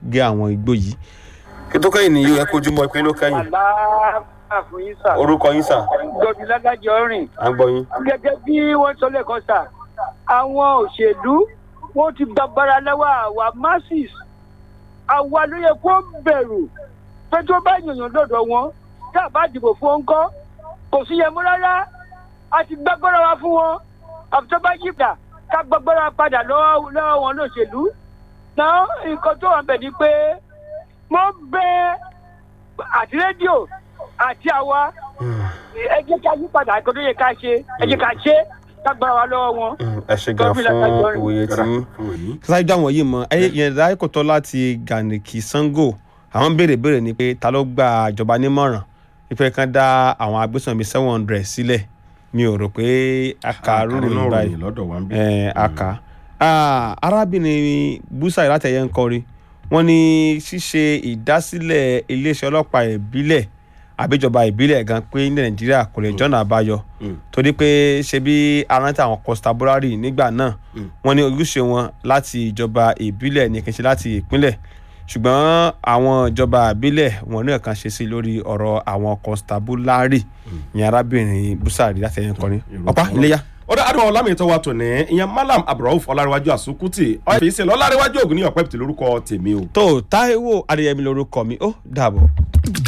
gé àwọn igbó yìí. kí tó kẹ́yìn ni yóò ẹ kojú mọ́ ìpín ló kẹ́yìn àlàáfíà fún yín sà. orúkọ yín sà gbọdún lágájọ rìn. à ń gbọ́ yín. gẹ́gẹ́ bí wọ́n sọ lẹ́ẹ̀kan sà àwọn òṣèlú wọ́n ti gbàgbára lọ́wọ́ àwa masses àwa ló yẹ kó bẹ̀rù pé tó bá yànyàn lọ́dọ̀ wọn tá a bá dìbò fún wọn kọ́ kò sí yẹn mú rárá a ti gbàgbára wa fún wọn àfi tó bá yí padà ká gbàgbára padà lọ́wọ́ lọ́wọ́ wọn lóṣèlú náà nǹkan tó wà bẹ̀ ni pé mo bẹ àti rédíò àti àwa ẹ jẹ́ ká yí padà nǹkan tó yẹ ká ṣe ẹ jẹ́ ká ṣe ká gbára wa lọ́wọ́ wọn. ẹ ṣe gan fún ìwòye tí yín. sáyé dá wọn yìí mọ ẹ yẹn dá kò tọ́ láti gànìkì sango àwọn béèrè béèrè ni pé ta ló gba ìjọba nímọ̀ràn wípé kán dá àwọn agbésùnmí seven hundred sílẹ̀ mi ò rò pé aka rúrò yìí báyìí lọ́dọ̀ wa ń bí. ẹ aka Ah, arábìnrin busa ìlàtẹ̀yẹ ń kọrin wọ́n ní ṣíṣe ìdásílẹ̀ iléeṣẹ́ ọlọ́pàá ìbílẹ̀ àbíjọba ìbílẹ̀ gan pé ní nàìjíríà kò lè jọ́nà àbáyọ torí pé ṣe bí aráńtà àwọn constabulary nígbà náà wọ́n ní ojúṣe wọn láti ìjọba ìbílẹ̀ ní kì í ṣe láti ìpínlẹ̀ ṣùgbọ́n àwọn ìjọba ìbílẹ̀ wọn ní ẹ̀kan ṣe sí lórí ọ̀rọ̀ àwọn constabulary ní arábìnrin busari láti ẹ̀yìn kọrin ọ̀pá iléyà. ó dá àdúrà ọlámi tó wà tó ní ìyẹn malam abdulrauf ọlárẹwájú àsukùtì ọ̀fẹ́ ìṣẹ̀lẹ̀ ọlárẹwájú ògùn ní ọ̀pẹ́ pìtì lórúkọ tèmi o. tó táíwò adéyẹmí lorúkọ mi ó dàbọ̀.